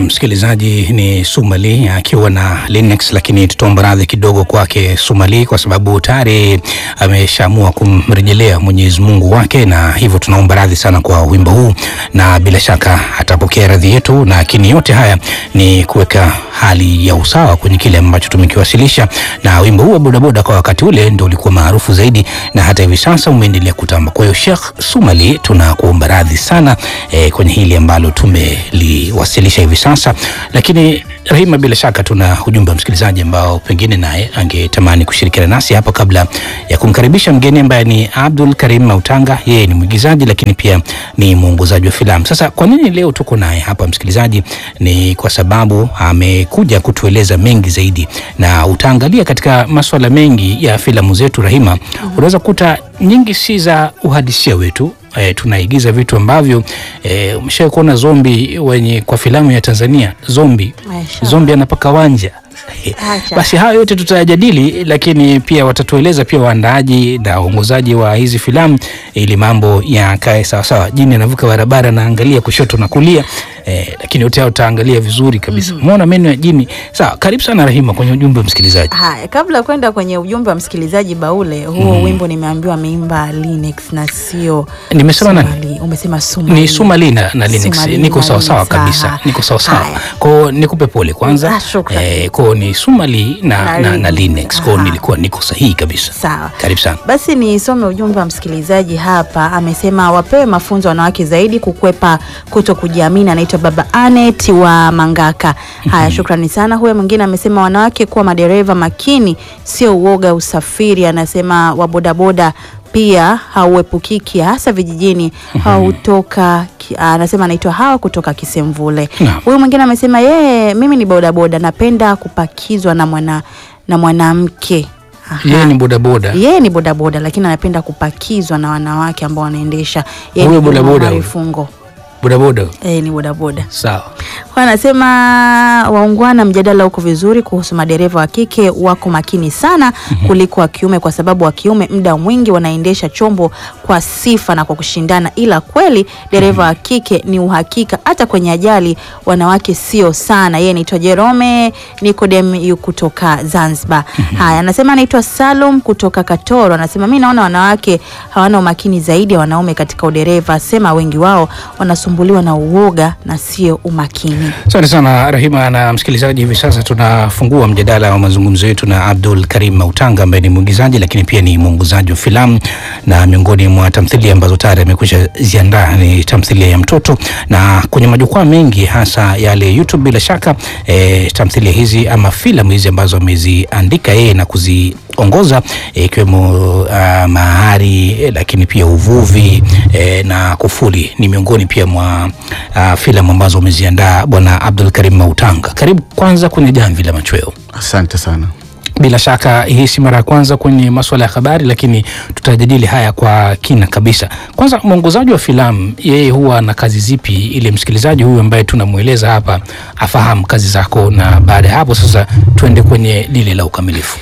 msikilizaji, ni Sumali akiwa na Linux, lakini tutaomba radhi kidogo kwake Sumali kwa sababu tayari ameshaamua kumrejelea Mwenyezi Mungu wake, na hivyo tunaomba radhi sana kwa wimbo huu, na bila shaka atapokea radhi yetu, lakini yote haya ni kuweka hali ya usawa kwenye kile ambacho tumekiwasilisha, na wimbo huu wa bodaboda kwa wakati ule ndio ulikuwa maarufu zaidi, na hata hivi sasa umeendelea kutamba. Kwa hiyo Sheikh Sumali, tunakuomba radhi sana eh, kwenye hili ambalo tumeliwasilisha hivi sasa, lakini Rahima, bila shaka tuna ujumbe wa msikilizaji ambao pengine naye angetamani kushirikiana nasi hapa, kabla ya kumkaribisha mgeni ambaye ni Abdul Karim Mautanga. Yeye ni mwigizaji lakini pia ni mwongozaji wa filamu. Sasa kwa nini leo tuko naye hapa msikilizaji? Ni kwa sababu amekuja kutueleza mengi zaidi, na utaangalia katika masuala mengi ya filamu zetu Rahima, unaweza kukuta nyingi si za uhalisia wetu E, tunaigiza vitu ambavyo e, umeshawahi kuona zombi wenye kwa filamu ya Tanzania zombi Maisha. zombi anapaka wanja Acha. basi hayo yote tutayajadili, lakini pia watatueleza pia waandaaji na waongozaji wa hizi filamu ili mambo yakae sawasawa. Jini anavuka barabara naangalia kushoto na kulia eh, lakini yote hayo utaangalia vizuri kabisa. Umeona meno ya jini. Sawa, karibu sana Rahima kwenye ujumbe wa msikilizaji. Haya, kabla ya kwenda kwenye ujumbe wa msikilizaji Baule, huo wimbo nimeambiwa ameimba Linux na sio Nimesema nani? Sumali. Umesema Sumali. Ni Sumali na, na Linux. Sumali Niko na sawasawa Linux, kabisa, aha. niko sawasawa. Haya. Kwao nikupe pole kwanza. Ah, shukran. Eh, kwao ni Sumali na, Na na, na Linux. Linux. Kwao Aha. nilikuwa niko sahihi kabisa. Sawa. Karibu sana. Basi nisome ujumbe wa msikilizaji hapa. Amesema wapewe mafunzo wanawake zaidi kukwepa kuto kujiamini. Anaitwa Baba Anet wa Mangaka. Haya, shukrani sana. Huyo mwingine amesema wanawake kuwa madereva makini, sio uoga usafiri. Anasema wabodaboda pia hauepukiki hasa vijijini hautoka ki- anasema anaitwa hawa kutoka Kisemvule. Naam. Huyu mwingine amesema yeye, mimi ni bodaboda, napenda kupakizwa na mwana na mwanamke. Aha. Yeye ni bodaboda. Yeye ni bodaboda lakini anapenda kupakizwa na wanawake ambao wanaendesha. Yeye Huyo ni Juma bodaboda Omari huyo. Fungo. Bodaboda. Yeye ni bodaboda. Sawa. Kwa anasema waungwana, mjadala uko vizuri kuhusu madereva wa kike wako makini sana kuliko wa kiume, kwa sababu wa kiume muda mwingi wanaendesha chombo kwa sifa na kwa kushindana, ila kweli dereva wa kike ni uhakika. Hata kwenye ajali wanawake sio sana. Yeye anaitwa Jerome Nicodem yu kutoka Zanzibar. Haya, anasema anaitwa Salum kutoka Katoro. Anasema mi naona wanawake hawana umakini zaidi ya wanaume katika udereva, sema wengi wao wanasumbuliwa na uoga na sio umakini. Asante sana Rahima na msikilizaji, hivi sasa tunafungua mjadala wa mazungumzo yetu na Abdul Karim Mautanga ambaye ni mwigizaji lakini pia ni mwongozaji wa filamu, na miongoni mwa tamthilia ambazo tayari amekwisha ziandaa ni tamthilia ya mtoto, na kwenye majukwaa mengi hasa yale YouTube, bila shaka e, tamthilia hizi ama filamu hizi ambazo ameziandika yeye na kuziongoza eh, ikiwemo ah, Mahari eh, lakini pia Uvuvi eh, na Kufuli ni miongoni pia mwa ah, filamu ambazo ameziandaa Bwana Abdul Karim Mautanga. Karibu kwanza kwenye Jamvi la Machweo. Asante sana. Bila shaka hii si mara ya kwanza kwenye masuala ya habari, lakini tutajadili haya kwa kina kabisa. Kwanza, mwongozaji wa filamu yeye huwa na kazi zipi, ili msikilizaji huyu ambaye tunamweleza hapa afahamu kazi zako, na baada ya hapo sasa tuende kwenye lile la ukamilifu.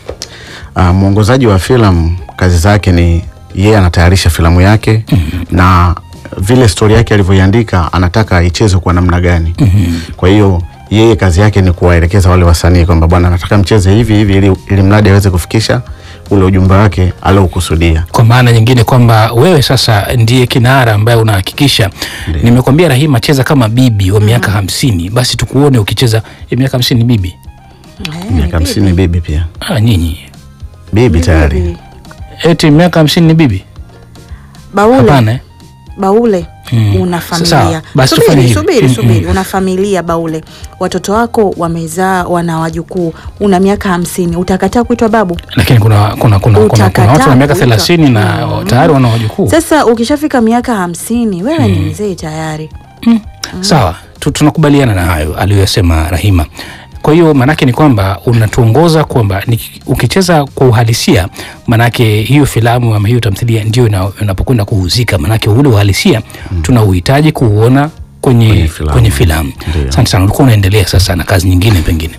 Uh, mwongozaji wa filamu kazi zake ni yeye anatayarisha filamu yake na vile stori yake alivyoiandika anataka ichezwe kwa namna gani. Kwa hiyo yeye kazi yake ni kuwaelekeza wale wasanii kwamba bwana, nataka mcheze hivi hivi, ili, ili mradi aweze kufikisha ule ujumbe wake aliokusudia. Kwa maana nyingine kwamba wewe sasa ndiye kinara ambaye unahakikisha. Nimekwambia Rahima, cheza kama bibi wa miaka hamsini, basi tukuone ukicheza eh, miaka hamsini bibi. Miaka hamsini bibi pia Ah, nyinyi bibi tayari. eti miaka hamsini ni bibi? Baule, Hapana eh? Baule Mm. una Sawa, familia. basi tufanye Subiri, hivi. subiri, Mm, subiri. mm. Una familia Baule, watoto wako wamezaa, wana wajukuu, una miaka hamsini, utakataa kuitwa babu? Lakini kuna kuna kuna kuna, kuna Utakataa watu wa miaka kuitwa- thelathini na Mm. tayari wana wajukuu. Sasa ukishafika miaka hamsini wewe ni mzee tayari. Sawa, tu- tunakubaliana na hayo aliyoyasema Rahima. Kwa hiyo maanake ni kwamba unatuongoza kwamba ni- ukicheza kwa uhalisia, maanake hiyo filamu ama hiyo tamthilia ndio ina- inapokwenda kuhuzika, maanake ule uhalisia tuna uhitaji kuuona kwenye, Kwenye kwenye filamu. filamu. Ndio. Asante sana, ulikuwa unaendelea sasa na kazi nyingine pengine.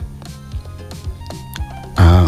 Uh,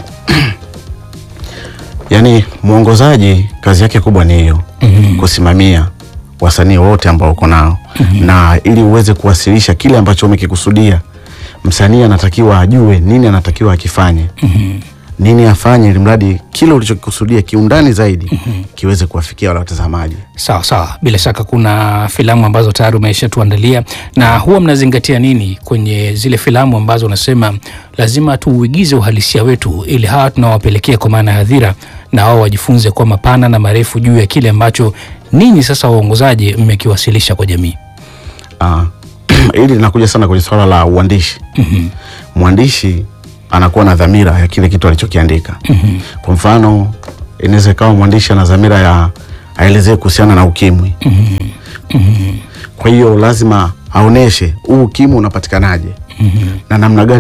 yani mwongozaji kazi yake kubwa ni hiyo kusimamia wasanii wote ambao uko nao na ili uweze kuwasilisha kile ambacho umekikusudia, msanii anatakiwa ajue nini anatakiwa akifanye nini afanye, ili mradi kile ulichokikusudia kiundani zaidi kiweze kuwafikia wale watazamaji. Sawa sawa, bila shaka kuna filamu ambazo tayari umeshatuandalia, na huwa mnazingatia nini kwenye zile filamu ambazo unasema lazima tuuigize uhalisia wetu, ili hawa tunawapelekea kwa maana ya hadhira, na wao wajifunze kwa mapana na marefu juu ya kile ambacho ninyi sasa waongozaji mmekiwasilisha kwa jamii? Ah, hili linakuja sana kwenye swala la uandishi. Mwandishi anakuwa na dhamira ya kile kitu alichokiandika. Kwa mfano, inaweza ikawa mwandishi ana dhamira ya aelezee kuhusiana na ukimwi. Kwa hiyo lazima aoneshe huu ukimwi unapatikanaje na namna gani